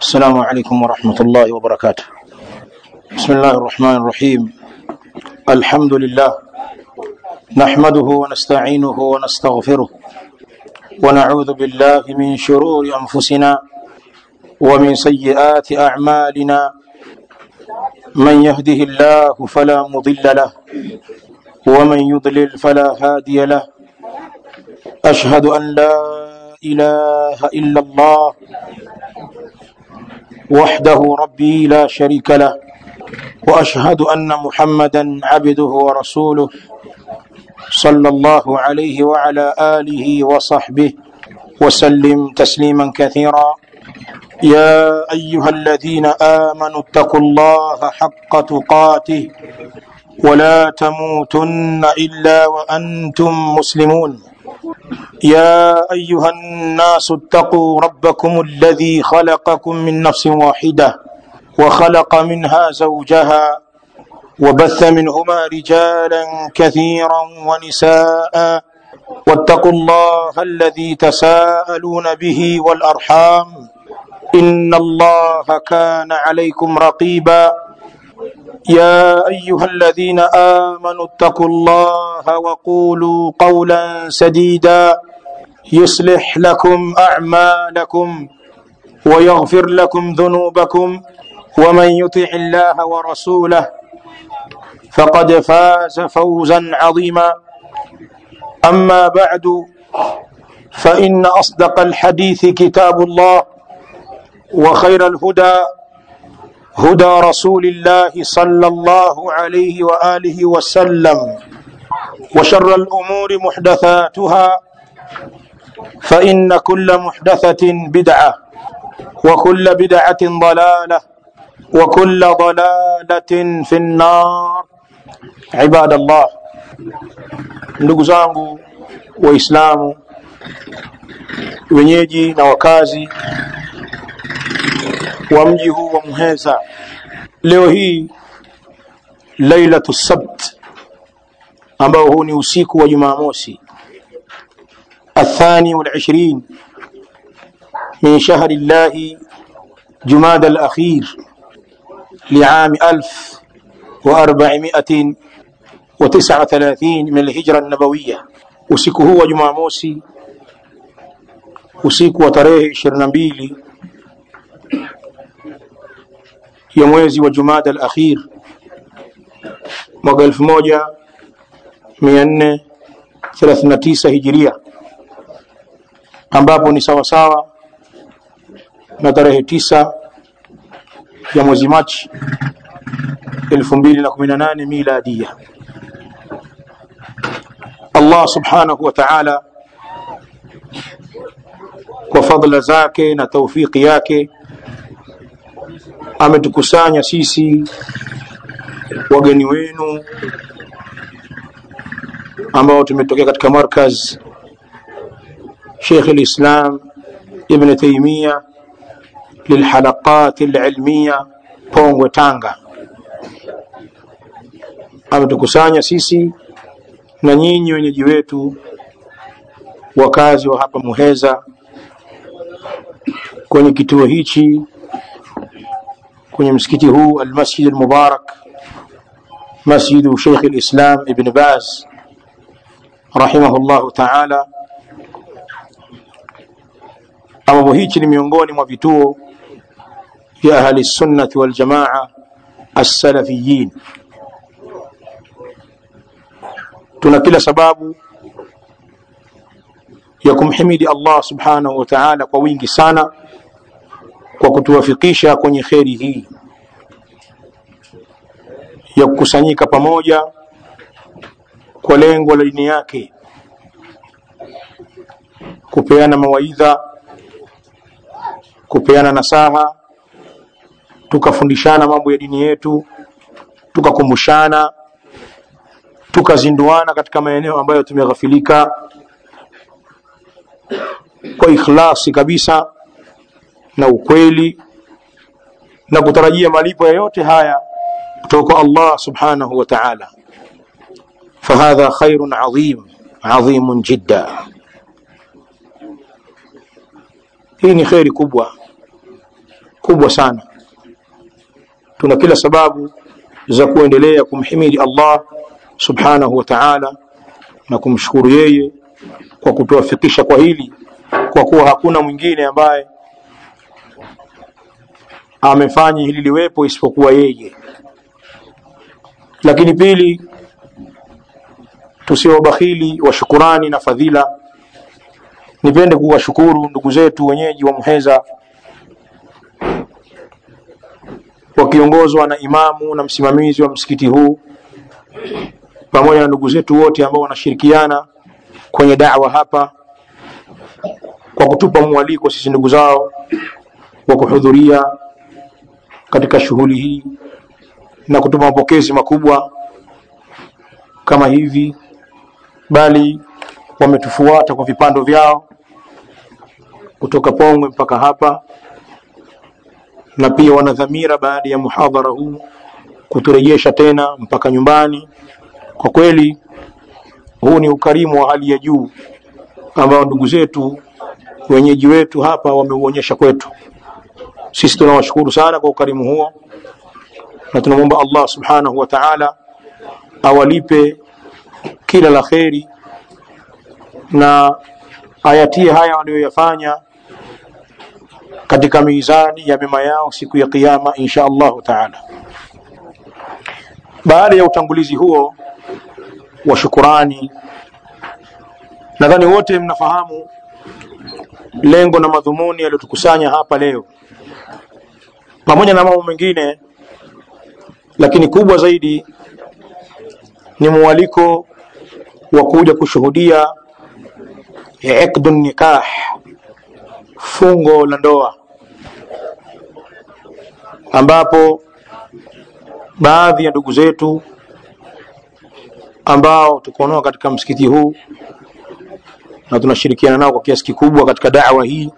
السلام عليكم ورحمة الله وبركاته بسم الله الرحمن الرحيم الحمد لله نحمده ونستعينه ونستغفره ونعوذ بالله من شرور أنفسنا ومن سيئات أعمالنا من يهده الله فلا مضل له ومن يضلل فلا هادي له أشهد أن لا إله إلا الله وحده ربي لا شريك له واشهد ان محمدا عبده ورسوله صلى الله عليه وعلى اله وصحبه وسلم تسليما كثيرا يا ايها الذين امنوا اتقوا الله حق تقاته ولا تموتن الا وانتم مسلمون يا ايها الناس اتقوا ربكم الذي خلقكم من نفس واحده وخلق منها زوجها وبث منهما رجالا كثيرا ونساء واتقوا الله الذي تساءلون به والارحام ان الله كان عليكم رقيبا يا ايها الذين امنوا اتقوا الله وقولوا قولا سديدا يصلح لكم اعمالكم ويغفر لكم ذنوبكم ومن يطع الله ورسوله فقد فاز فوزا عظيما اما بعد فان اصدق الحديث كتاب الله وخير الهدى هدى رسول الله صلى الله عليه واله وسلم وشر الامور محدثاتها فان كل محدثه بدعه وكل بدعه ضلاله وكل ضلاله في النار عباد الله ndugu zangu waislamu wenyeji na wakazi wa mji huu wa Muheza. Leo hii lailatu sabt, ambao huu ni usiku wa Jumamosi athani wal ishrin min shahri llahi jumada al-akhir liami alf wa arba'imiatin wa tis'a thalathin min al-hijra an-nabawiyya. Usiku huu wa Jumamosi, usiku wa tarehe ishirini na mbili ya mwezi wa Jumada al-akhir mwaka elfu moja mia nne thelathini na tisa hijiria, ambapo ni sawasawa na tarehe tisa ya mwezi Machi elfu mbili na kumi na nane miladia. Allah subhanahu wa ta'ala kwa fadhila zake na taufiki yake ametukusanya sisi wageni wenu ambao tumetokea katika markaz Sheikh al-Islam Ibn Taymiyyah lilhalaqat alilmiya Pongwe, Tanga. Ametukusanya sisi na nyinyi wenyeji wetu wakazi wa hapa Muheza kwenye kituo hichi kwenye msikiti huu almasjid almubarak masjidu Sheikh alislam Ibn Baz rahimahullahu ta'ala, ambapo hichi ni miongoni mwa vituo vya ahli sunnati wal jamaa as-salafiyin. Tuna kila sababu ya kumhimidi Allah subhanahu wa ta'ala kwa wingi sana kwa kutuwafikisha kwenye kheri hii ya kukusanyika pamoja kwa lengo la dini yake, kupeana mawaidha, kupeana nasaha, tukafundishana mambo ya dini yetu, tukakumbushana, tukazinduana katika maeneo ambayo tumeghafilika kwa ikhlasi kabisa na ukweli na kutarajia malipo ya yote haya kutoka Allah subhanahu wa ta'ala. Fahadha khairun adhim adhimun jidda, hii ni kheri kubwa kubwa sana tuna kila sababu za kuendelea kumhimidi allah subhanahu wa taala na kumshukuru yeye kwa kutuwafikisha kwa hili kwa kuwa hakuna mwingine ambaye amefanya hili liwepo isipokuwa yeye lakini pili tusiwe wabakhili wa shukurani na fadhila nipende kuwashukuru ndugu zetu wenyeji wa muheza wakiongozwa na imamu na msimamizi wa msikiti huu pamoja na ndugu zetu wote ambao wanashirikiana kwenye dawa hapa kwa kutupa mwaliko sisi ndugu zao wa kuhudhuria katika shughuli hii na kutupa mapokezi makubwa kama hivi bali wametufuata kwa vipando vyao kutoka Pongwe mpaka hapa na pia wana dhamira baada ya muhadhara huu kuturejesha tena mpaka nyumbani. Kwa kweli huu ni ukarimu wa hali ya juu ambao ndugu zetu wenyeji wetu hapa wameuonyesha kwetu. Sisi tunawashukuru sana kwa ukarimu huo na tunamwomba Allah subhanahu wa ta'ala awalipe kila la kheri na ayatie haya waliyoyafanya katika mizani ya mema yao siku ya kiyama insha Allahu taala. Baada ya utangulizi huo wa shukurani, nadhani wote mnafahamu lengo na madhumuni yaliyotukusanya hapa leo, pamoja na mambo mengine, lakini kubwa zaidi ni mwaliko wa kuja kushuhudia iqdu nikah, fungo la ndoa, ambapo baadhi ya ndugu zetu ambao tuko nao katika msikiti huu na tunashirikiana nao kwa kiasi kikubwa katika da'wa hii,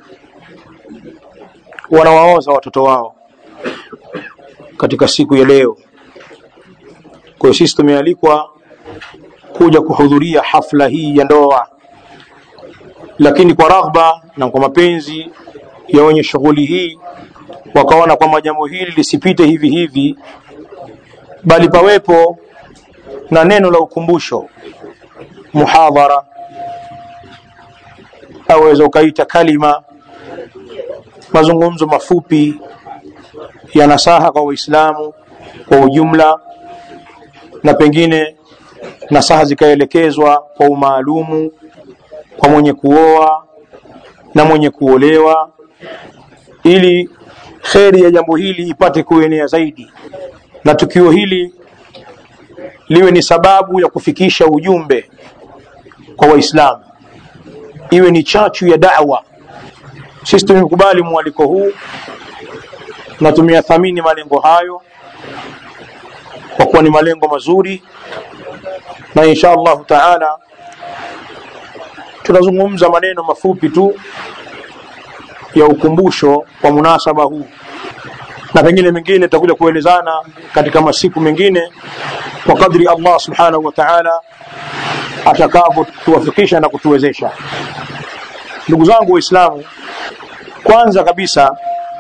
wanawaoza watoto wao katika siku ya leo. Kwa hiyo sisi tumealikwa kuja kuhudhuria hafla hii ya ndoa, lakini kwa raghba na kwa mapenzi ya wenye shughuli hii, wakaona kwamba jambo hili lisipite hivi hivi, bali pawepo na neno la ukumbusho, muhadhara, aweza ukaita kalima, mazungumzo mafupi ya nasaha kwa Waislamu kwa ujumla, na pengine nasaha zikaelekezwa kwa umaalumu kwa mwenye kuoa na mwenye kuolewa, ili kheri ya jambo hili ipate kuenea zaidi, na tukio hili liwe ni sababu ya kufikisha ujumbe kwa Waislamu, iwe ni chachu ya da'wa. Sisi tumekubali mwaliko huu na tumeyathamini malengo hayo kwa kuwa ni malengo mazuri, na insha Allahu taala tunazungumza maneno mafupi tu ya ukumbusho kwa munasaba huu, na pengine mengine tutakuja kuelezana katika masiku mengine kwa kadri Allah subhanahu wa ta'ala atakavyotuwafikisha na kutuwezesha. Ndugu zangu Waislamu, kwanza kabisa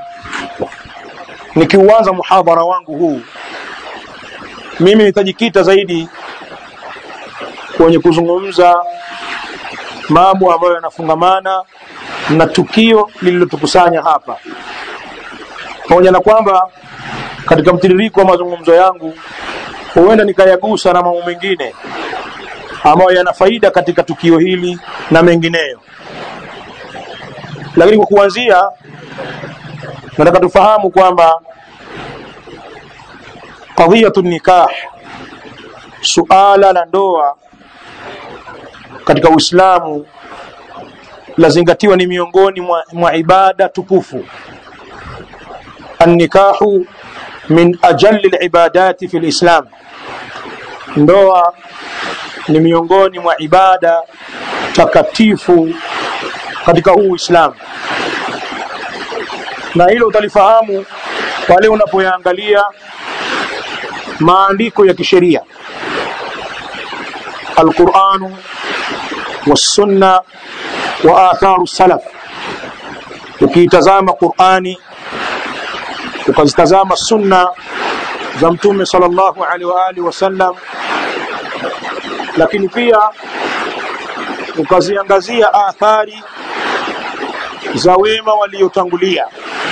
nikiuanza muhadhara wangu huu, mimi nitajikita zaidi kwenye kuzungumza mambo ambayo yanafungamana na tukio lililotukusanya hapa, pamoja na kwamba katika mtiririko wa mazungumzo yangu huenda nikayagusa na mambo mengine ambayo yana faida katika tukio hili na mengineyo, lakini kwa kuanzia, nataka tufahamu kwamba qadhiyatu nikah, suala la ndoa katika Uislamu lazingatiwa ni miongoni mwa, mwa ibada tukufu. Annikahu min ajalli libadati fi lislam, ndoa ni miongoni mwa ibada takatifu katika huu Uislamu, na hilo utalifahamu pale unapoyaangalia maandiko ya kisheria Alquranu wassunna wa atharu salaf. Ukiitazama Qurani ukazitazama sunna za mtume sallallahu alaihi wa alihi wasallam lakini pia ukaziangazia athari za wema waliotangulia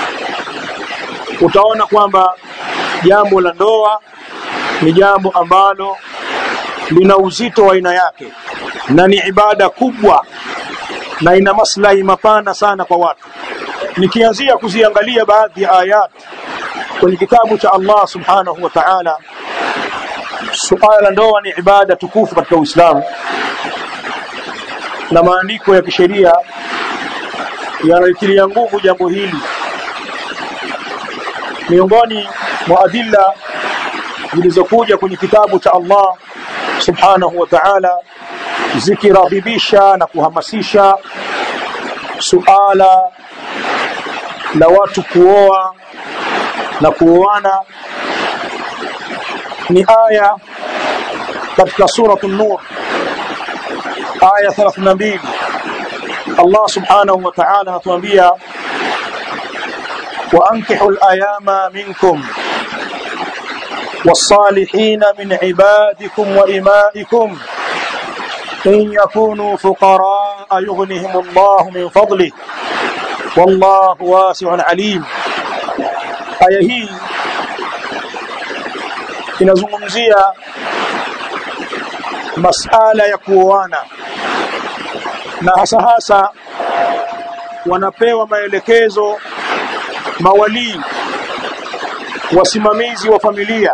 utaona kwamba jambo la ndoa ni jambo ambalo lina uzito wa aina yake na ni ibada kubwa na ina maslahi mapana sana kwa watu nikianzia kuziangalia baadhi ya ayat kwenye kitabu cha Allah subhanahu wa ta'ala suala la ndoa ni ibada tukufu katika Uislamu na maandiko ya kisheria yanalitilia nguvu jambo hili miongoni mwa adilla zilizokuja kwenye kitabu cha Allah subhanahu wa ta'ala zikiraghibisha na kuhamasisha suala la watu kuoa na kuoana ni aya katika suratu nur aya 32 Allah subhanahu wa ta'ala anatuambia وأنكحوا الأيام منكم والصالحين من عبادكم وإمائكم إن يكونوا فقراء يغنهم الله من فضله والله واسع عليم aya hii inazungumzia masala ya kuoana na hasa hasa wanapewa maelekezo mawalii wasimamizi wa familia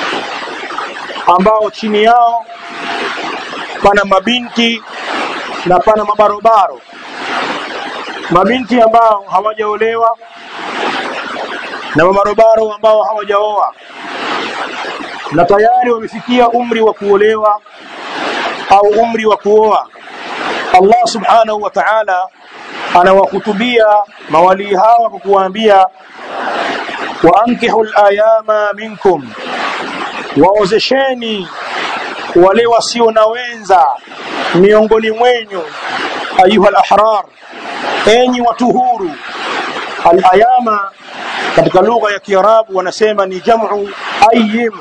ambao chini yao pana mabinti na pana mabarobaro mabinti ambao hawajaolewa na mabarobaro ambao hawajaoa na tayari wamefikia umri wa kuolewa au umri wa kuoa Allah subhanahu wa ta'ala anawahutubia mawalii hawa kwa kuwaambia waankihul ayama minkum waozesheni wale wasio na wenza miongoni mwenyu ayuha al-ahrar enyi watu huru al-ayama katika lugha ya Kiarabu wanasema ni jamu ayyim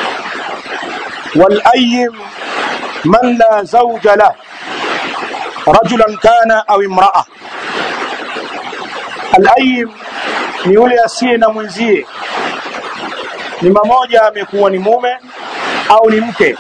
wal ayyim man la zawja lah rajulan kana au imra'a al-ayyim ni yule asiye na mwenzie ni mmoja amekuwa ni mume au ni mke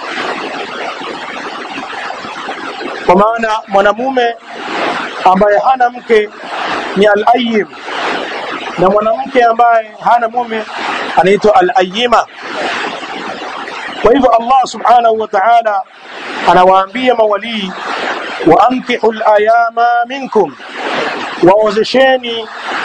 kwa maana mwanamume ambaye hana mke ni al-ayyim na mwanamke ambaye hana mume anaitwa al-ayyima kwa hivyo Allah subhanahu wa ta'ala anawaambia mawalii wa ankihul ayama minkum waozesheni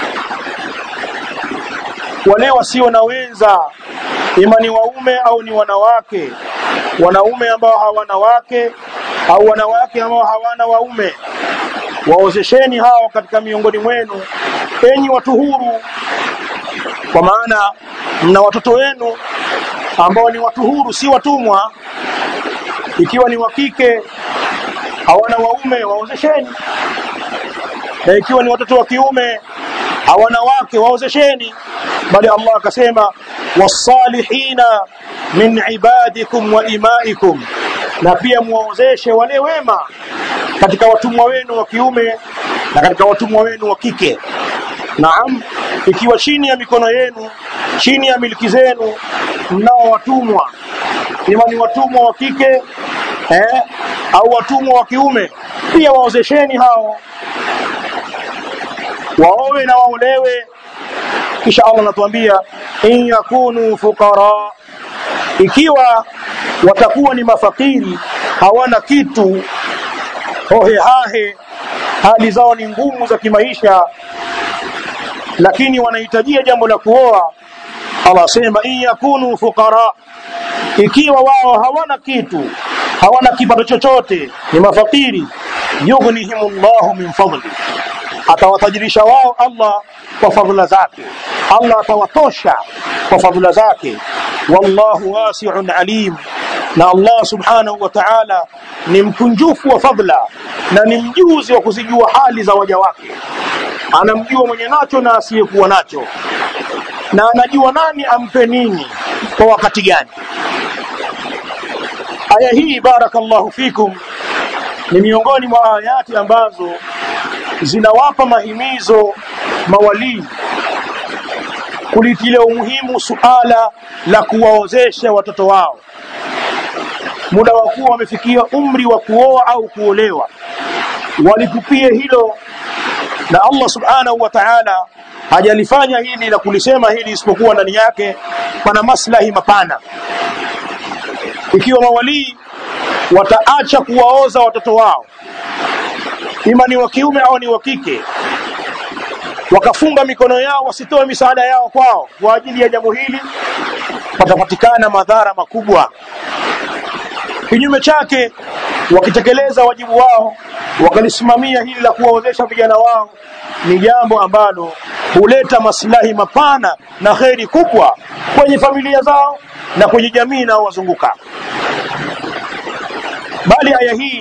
wale wasio na wenza ima ni waume au ni wanawake wanaume ambao hawana wake au wanawake ambao hawana waume waozesheni hao katika miongoni mwenu enyi watu huru kwa maana mna watoto wenu ambao ni watu huru si watumwa ikiwa ni wa kike hawana waume waozesheni na ikiwa ni watoto wa kiume hawana wake waozesheni bali Allah akasema wasalihina min ibadikum wa imaikum na pia muwaozeshe wale wema katika watumwa wenu wa kiume na katika watumwa wenu wa kike naam ikiwa chini ya mikono yenu chini ya miliki zenu mnao watumwa ima ni watumwa wa kike eh, au watumwa wa kiume pia waozesheni hao waowe na waolewe kisha Allah anatuambia in yakunu fuqara ikiwa watakuwa ni mafakiri hawana kitu hohe hahe hali zao ni ngumu za kimaisha lakini wanahitajia jambo la kuoa Allah asema in yakunu fuqara ikiwa wao hawana kitu hawana kipato chochote ni mafakiri yughnihimullahu min fadli atawatajirisha wao Allah kwa fadhila zake Allah atawatosha kwa fadhila zake wallahu wasi'un alim na Allah subhanahu wa ta'ala ni mkunjufu wa fadhila na ni mjuzi wa kuzijua hali za waja wake anamjua mwenye nacho na asiyekuwa nacho na anajua nani ampe nini kwa wakati gani aya hii barakallahu fikum ni miongoni mwa ayati ambazo zinawapa mahimizo mawalii kulitilia umuhimu suala la kuwaozesha watoto wao muda wa kuwa wamefikia umri wa kuoa au kuolewa walipupie hilo na Allah subhanahu wa ta'ala hajalifanya hili la kulisema hili isipokuwa ndani yake pana maslahi mapana ikiwa mawalii wataacha kuwaoza watoto wao ima ni wa kiume au ni wa kike wakafunga mikono yao wasitoe misaada yao kwao kwa ajili ya jambo hili patapatikana madhara makubwa kinyume chake wakitekeleza wajibu wao wakalisimamia hili la kuwaozesha vijana wao ni jambo ambalo huleta maslahi mapana na kheri kubwa kwenye familia zao na kwenye jamii inayowazunguka bali aya hii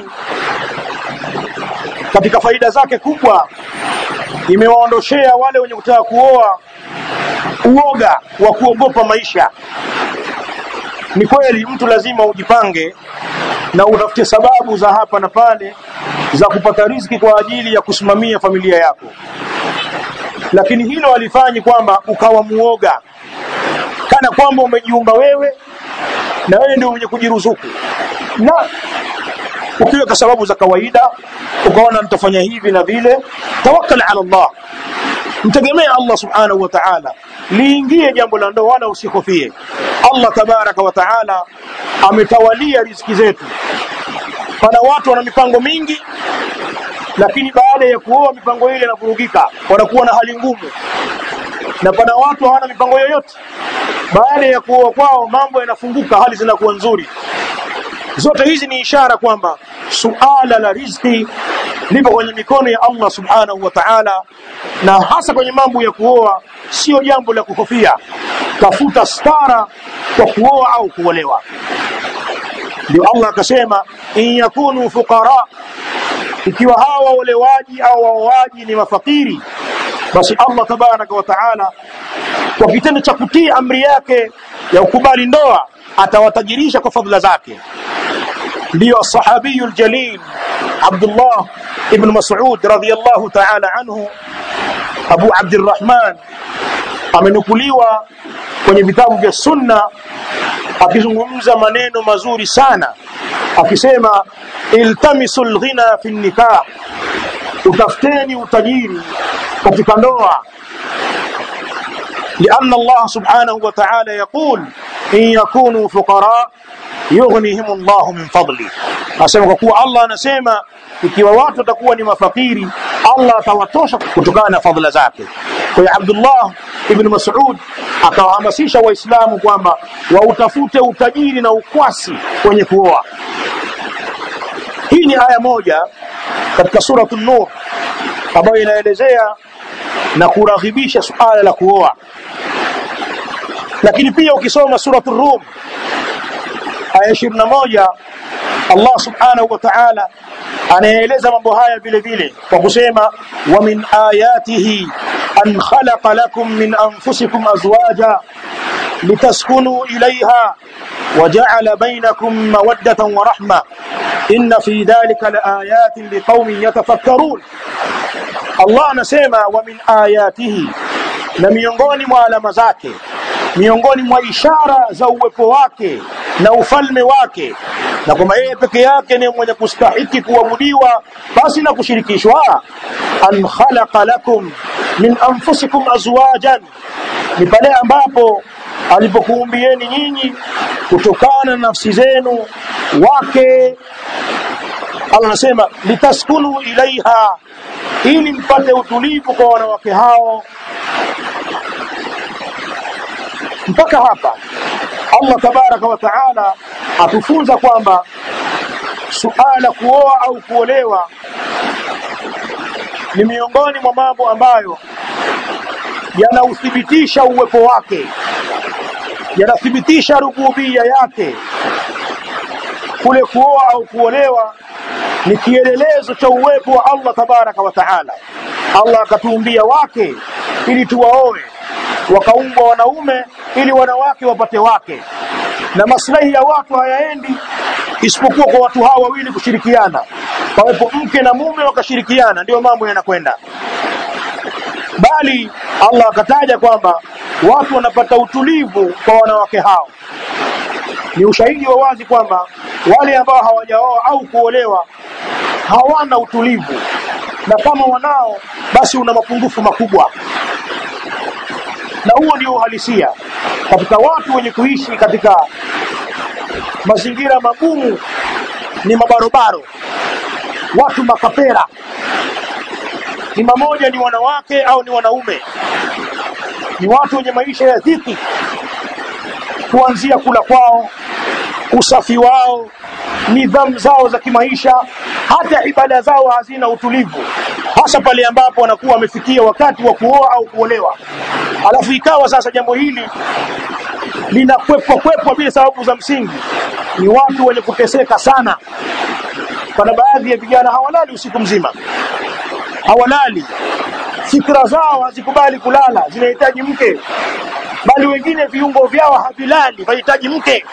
katika faida zake kubwa imewaondoshea wale wenye kutaka kuoa uoga wa kuogopa maisha ni kweli mtu lazima ujipange na utafute sababu za hapa na pale za kupata riziki kwa ajili ya kusimamia familia yako lakini hilo halifanyi kwamba ukawa muoga kana kwamba umejiumba wewe na wewe ndio mwenye kujiruzuku na ukiweka sababu za kawaida ukaona nitafanya hivi na vile tawakkal ala Allah mtegemea Allah subhanahu wa ta'ala liingie jambo la ndoa wala usikofie Allah tabaraka wa ta'ala ametawalia riziki zetu pana watu wana mipango mingi lakini baada ya kuoa mipango ile inavurugika wanakuwa na hali ngumu na pana watu hawana mipango yoyote baada ya kuoa kwao mambo yanafunguka hali zinakuwa nzuri zote hizi ni ishara kwamba suala la riziki lipo kwenye mikono ya Allah subhanahu wa ta'ala na hasa kwenye mambo ya kuoa sio jambo la kuhofia tafuta stara kwa kuoa au kuolewa ndio Allah akasema in yakunu fuqara ikiwa hawa waolewaji au waoaji ni mafakiri basi Allah tabaraka wa taala kwa kitendo cha kutii amri yake ya ukubali ndoa atawatajirisha kwa fadhila zake ndio sahabiyul jalil Abdullah ibn Mas'ud radhiyallahu ta'ala anhu Abu Abdurrahman amenukuliwa kwenye vitabu vya sunna akizungumza maneno mazuri sana akisema iltamisul ghina fi nikah utafuteni utajiri katika ndoa لأن الله سبحانه وتعالى يقول إن يكونوا فقراء يغنيهم الله من فضله asema kwa kuwa Allah anasema ikiwa watu watakuwa ni mafakiri Allah atawatosha kutokana na fadhila zake kwa hiyo Abdullah ibn Mas'ud akawahamasisha waislamu kwamba wautafute utajiri na ukwasi kwenye kuoa hii ni aya moja katika suratul nur ambayo inaelezea na kuraghibisha suala la kuoa lakini pia ukisoma suratul rum aya 21 Allah subhanahu wa ta'ala anaeleza mambo haya vile vile kwa kusema wa min ayatihi an khalaqa lakum min anfusikum azwaja litaskunu ilayha وجعل بينكم مودة ورحمة إن في ذلك لآيات لقوم يتفكرون Allah anasema wa min ayatihi na miongoni mwa alama zake miongoni mwa ishara za uwepo wake na ufalme wake na kwamba yeye peke yake ni mwenye kustahiki kuabudiwa basi na kushirikishwa an khalaqa lakum min anfusikum azwajan ni pale ambapo alipokuumbieni nyinyi kutokana na nafsi zenu wake Allah anasema litaskunu ilaiha ili mpate utulivu kwa wanawake hao mpaka hapa Allah tabaraka wa taala atufunza kwamba suala kuoa au kuolewa ni miongoni mwa mambo ambayo yanauthibitisha uwepo wake yanathibitisha rububia yake kule kuoa au kuolewa ni kielelezo cha uwepo wa Allah tabaraka wa taala Allah akatuumbia wake ili tuwaoe wakaumbwa wanaume ili wanawake wapate wake na maslahi ya watu hayaendi isipokuwa kwa watu hawa wawili kushirikiana pawepo mke na mume wakashirikiana ndio mambo yanakwenda bali Allah akataja kwamba watu wanapata utulivu kwa wanawake hao ni ushahidi wa wazi kwamba wale ambao hawajaoa au kuolewa hawana utulivu na kama wanao basi una mapungufu makubwa na huo ndio uhalisia katika watu wenye kuishi katika mazingira magumu ni mabarobaro watu makapera ni mamoja ni wanawake au ni wanaume ni watu wenye maisha ya dhiki kuanzia kula kwao usafi wao nidhamu zao za kimaisha hata ibada zao hazina utulivu hasa pale ambapo wanakuwa wamefikia wakati wa kuoa au kuolewa alafu ikawa sasa jambo hili linakwepwa kwepwa bila sababu za msingi ni watu wenye kuteseka sana pana baadhi ya vijana hawalali usiku mzima hawalali fikra zao hazikubali kulala zinahitaji mke bali wengine viungo vyao havilali vahitaji mke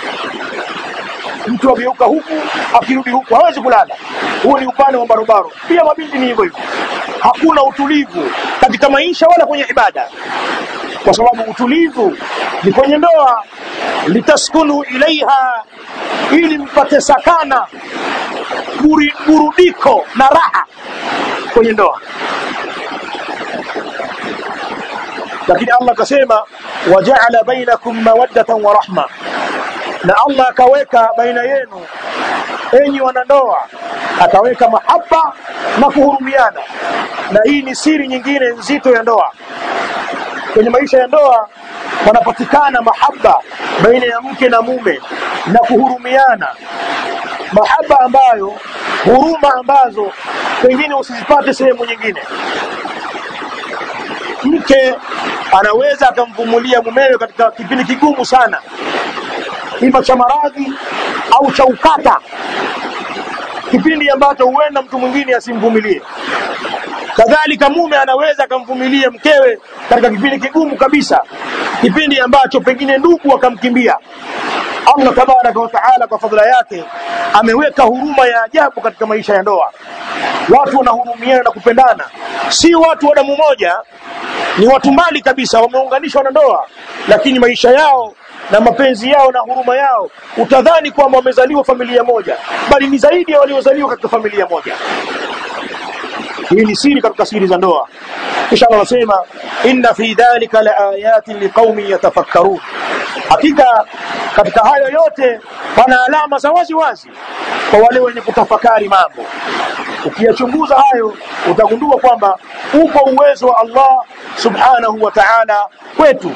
mtu ageuka huku akirudi huku hawezi kulala huo ni upande wa barobaro pia mabinti ni hivyo hivyo hakuna utulivu katika maisha wala kwenye ibada kwa sababu utulivu ni kwenye ndoa litaskunu ilaiha ili mpate sakana buri, burudiko na raha kwenye ndoa lakini Allah akasema wajaala bainakum mawaddatan wa rahma na Allah akaweka baina yenu enyi wanandoa akaweka mahaba na kuhurumiana na hii ni siri nyingine nzito ya ndoa kwenye maisha ya ndoa panapatikana mahaba baina ya mke na mume na kuhurumiana mahaba ambayo huruma ambazo pengine usizipate sehemu nyingine mke anaweza akamvumulia mumewe katika kipindi kigumu sana ima cha maradhi au cha ukata kipindi ambacho huenda mtu mwingine asimvumilie kadhalika mume anaweza akamvumilia mkewe katika kipindi kigumu kabisa kipindi ambacho pengine ndugu akamkimbia Allah tabaraka wa taala kwa fadhila yake ameweka huruma ya ajabu katika maisha ya ndoa watu wanahurumiana na kupendana si watu wa damu moja ni watu mbali kabisa wameunganishwa na ndoa lakini maisha yao na mapenzi yao na huruma yao utadhani kwamba wamezaliwa familia moja bali ni zaidi ya waliozaliwa katika familia moja hii ni siri katika siri za ndoa kisha Allah anasema inna fi dhalika laayatin liqaumin yatafakkarun hakika katika hayo yote pana alama za wazi wazi kwa wale wenye kutafakari mambo ukiyachunguza hayo utagundua kwamba upo uwezo wa Allah subhanahu wa ta'ala kwetu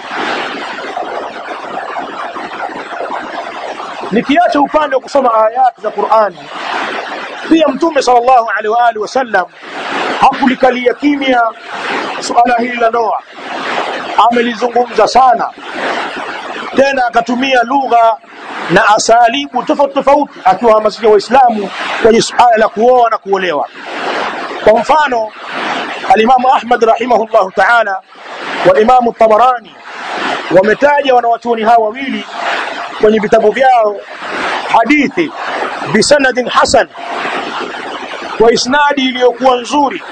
nikiacha upande wa kusoma ayati za Qur'ani pia mtume sallallahu alaihi wa alihi wasallam hakulikalia kimya suala hili la ndoa amelizungumza sana tena akatumia lugha na asalibu tofauti tofauti akiwahamasisha waislamu kwenye suala la kuoa na kuolewa kwa mfano alimamu ahmad rahimahullahu taala wa imamu tabarani wametaja wanawachuoni hawa wawili kwenye vitabu vyao hadithi bisanadin hasan kwa isnadi iliyokuwa nzuri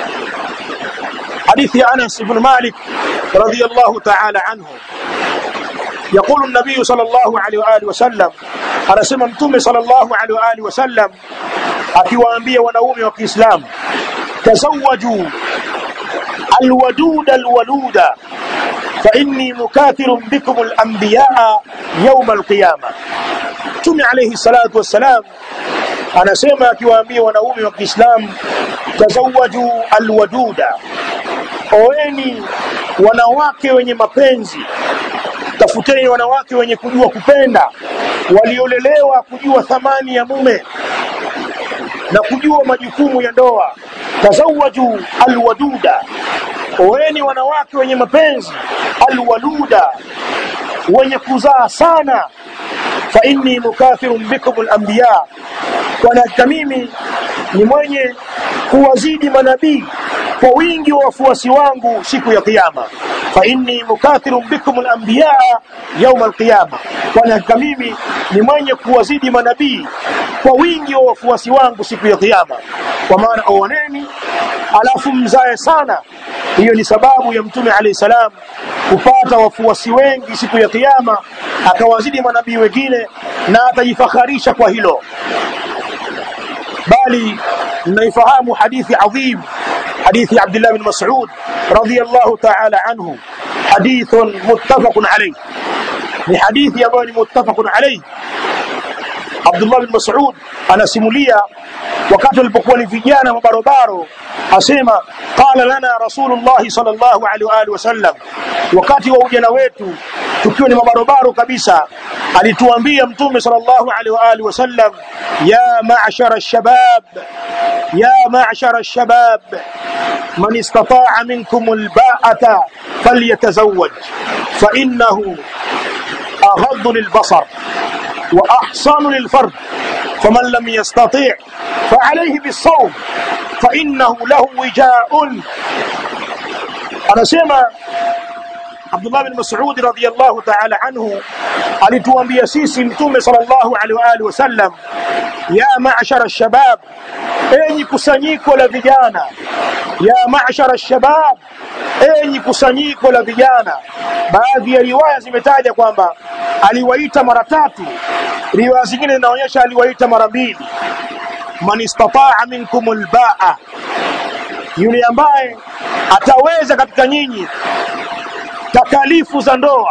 حديث أنس بن مالك رضي الله تعالى عنه يقول النبي صلى الله عليه وآله وسلم أنا سممتم صلى الله عليه وآله وسلم akiwaambia wanaume wa Kiislamu tazawwaju alwaduda alwaluda fa inni mukathirun bikum alanbiyaa yawm alqiyama Mtume alayhi salatu wassalam anasema akiwaambia wanaume wa Kiislamu tazawwaju alwaduda oeni wanawake wenye mapenzi tafuteni wanawake wenye kujua kupenda waliolelewa kujua thamani ya mume na kujua majukumu ya ndoa tazawaju alwaduda oeni wanawake wenye mapenzi alwaluda wenye kuzaa sana fa inni mukathirun bikum alanbiya kwa hakika mimi ni mwenye kuwazidi manabii kwa wingi wa wafuasi wangu siku ya kiyama fa inni mukathirun bikum alanbiyaa yauma alqiyama, kwani hakika mimi ni mwenye kuwazidi manabii kwa wingi wa wafuasi wangu siku ya Kiyama. Kwa maana oaneni, alafu mzae sana. Hiyo ni sababu ya Mtume alayhi salam kupata wafuasi wengi siku ya Kiyama, akawazidi manabii wengine na atajifakharisha kwa hilo. Bali mnaifahamu hadithi adhim, hadithi Abdullah bin Mas'ud radhiyallahu ta'ala anhu, hadithun muttafaqun alayh, ni hadithi ambayo ni muttafaqun alayh. Abdullah bin Mas'ud anasimulia wakati walipokuwa ni vijana mabarobaro, asema qala lana Rasulullah sallallahu alaihi wa alihi wasallam, wakati wa ujana wetu tukiwa ni mabarobaro kabisa, alituambia Mtume sallallahu alaihi wa alihi wasallam, ya ma'shara ash-shabab, ya ma'shara ash-shabab man istata'a minkum al-ba'ata falyatazawwaj fa innahu aghaddu lil-basar wa ahsanu lil-farj faman lam yastati' فعليه بالصوم فإنه له وجاء anasema Abdullah bin Mas'ud radhiyallahu ta'ala anhu alituambia sisi mtume sallallahu alaihi wa alihi wasallam ya ma'shara shabab enyi kusanyiko la vijana ya ma'shara shabab enyi kusanyiko la vijana baadhi ya riwaya zimetaja kwamba aliwaita mara tatu riwaya zingine zinaonyesha aliwaita mara mbili man istataa minkum albaa, yule ambaye ataweza katika nyinyi takalifu za ndoa,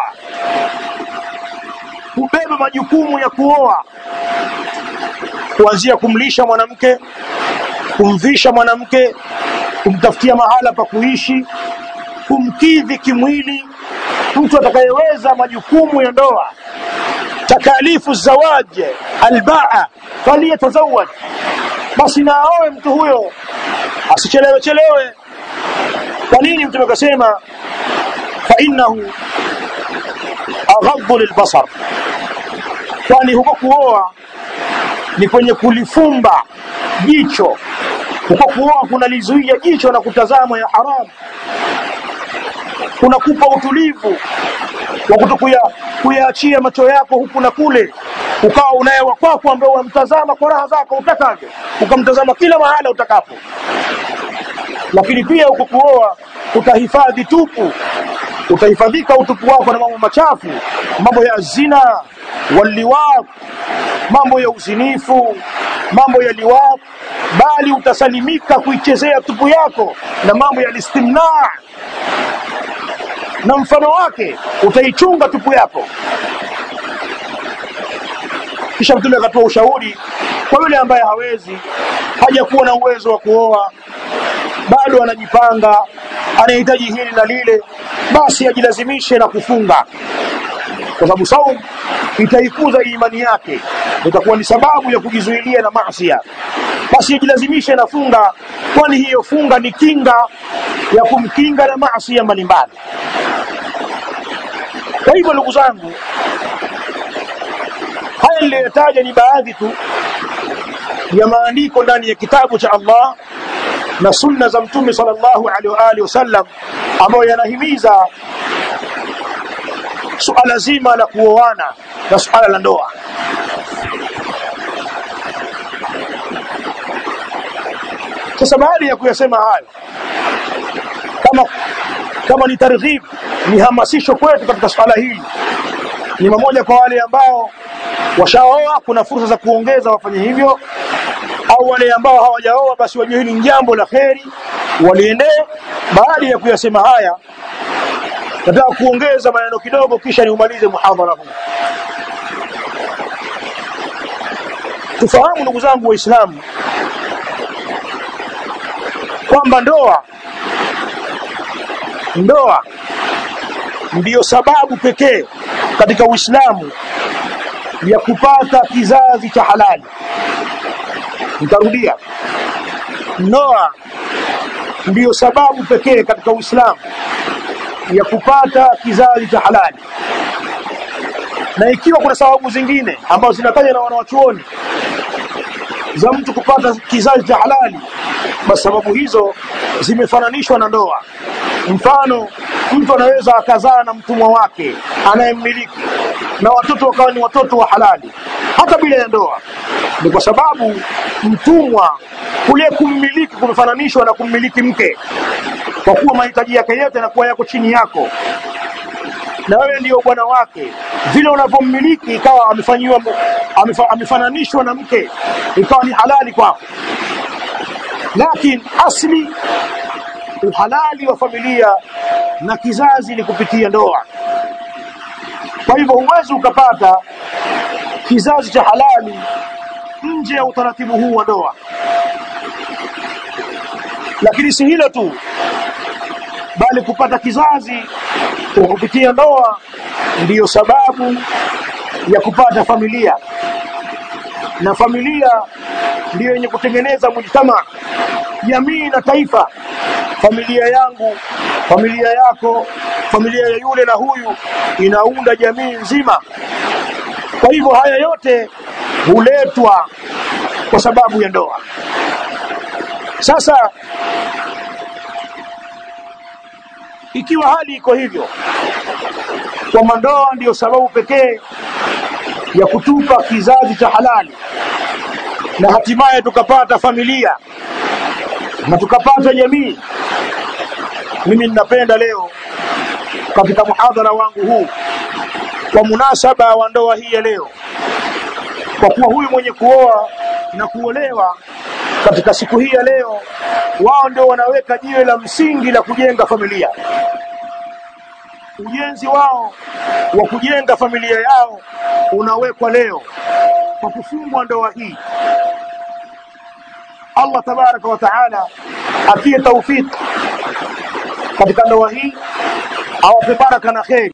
kubeba majukumu ya kuoa, kuanzia kumlisha mwanamke, kumvisha mwanamke, kumtafutia mahala pa kuishi, kumkidhi kimwili, mtu atakayeweza majukumu ya ndoa, takalifu zawaji albaa, faliyatazawaj basi na aoe mtu huyo asichelewe chelewe. Kwa nini Mtume akasema fa innahu aghaddu lilbasar, kwani huko kuoa ni kwenye kulifumba jicho. Huko kuoa kunalizuia jicho na kutazama ya haramu, kunakupa utulivu wa kutokuya kuyaachia macho yako huku na kule ukawa unaye wa kwako ambao unamtazama kwa raha zako utakavyo, ukamtazama kila mahala utakapo. Lakini pia huko kuoa utahifadhi tupu, utahifadhika utupu wako na mambo machafu, mambo ya zina waliwaq, mambo ya uzinifu, mambo ya liwaq, bali utasalimika kuichezea tupu yako na mambo ya listimna na mfano wake, utaichunga tupu yako. Kisha Mtume akatoa ushauri kwa yule ambaye hawezi, hajakuwa na uwezo wa kuoa, bado anajipanga, anahitaji hili na lile, basi ajilazimishe na kufunga, kwa sababu saum itaikuza imani yake, itakuwa ni sababu ya kujizuilia na maasiya. Basi ajilazimishe na funga, kwani hiyo funga ni kinga ya kumkinga na maasiya mbalimbali. Kwa hivyo ndugu zangu, haya niliyotaja ni baadhi tu ya maandiko ndani ya kitabu cha Allah na sunna za Mtume sallallahu alaihi wa alihi wasallam ambayo yanahimiza suala zima la kuoana na suala la ndoa. Sasa baada ya kuyasema hayo, kama kama ni targhib, ni hamasisho kwetu katika suala hili, ni mamoja kwa wale ambao washaoa, kuna fursa za kuongeza wafanye hivyo, au wale ambao hawajaoa, basi wajue hili ni jambo la kheri, waliendee. Baada ya kuyasema haya, nataka kuongeza maneno kidogo, kisha niumalize muhadhara huu. Tufahamu ndugu zangu Waislamu kwamba ndoa ndoa ndiyo sababu pekee katika Uislamu ya kupata kizazi cha halali. Nitarudia, ndoa ndiyo sababu pekee katika Uislamu ya kupata kizazi cha halali, na ikiwa kuna sababu zingine ambazo zinatajwa na wanawachuoni za mtu kupata kizazi cha halali, basi sababu hizo zimefananishwa na ndoa. Mfano, mtu anaweza akazaa na mtumwa wake anayemmiliki na watoto wakawa ni watoto wa halali hata bila ya ndoa ni kwa sababu mtumwa kule kummiliki kumefananishwa na kummiliki mke kwa kuwa mahitaji yake yote yanakuwa yako chini yako na wewe ndio bwana wake vile unavyommiliki ikawa amefanyiwa amefa, amefananishwa na mke ikawa ni halali kwako lakini asli uhalali wa familia na kizazi ni kupitia ndoa kwa hivyo huwezi ukapata kizazi cha halali nje ya utaratibu huu wa ndoa lakini si hilo tu bali kupata kizazi kwa kupitia ndoa ndiyo sababu ya kupata familia na familia ndiyo yenye kutengeneza mujtama jamii na taifa familia yangu familia yako familia ya yule na huyu inaunda jamii nzima kwa hivyo haya yote huletwa kwa sababu ya ndoa sasa ikiwa hali iko hivyo kwamba ndoa ndiyo sababu pekee ya kutupa kizazi cha halali na hatimaye tukapata familia na tukapata jamii mimi ninapenda leo katika muhadhara wangu huu kwa munasaba wa ndoa hii ya leo kwa kuwa huyu mwenye kuoa na kuolewa katika siku hii ya leo wao ndio wanaweka jiwe la msingi la kujenga familia ujenzi wao wa kujenga familia yao unawekwa leo kwa kufungwa ndoa hii Allah tabaraka wa taala atie taufiki katika ndoa hii awape baraka na kheri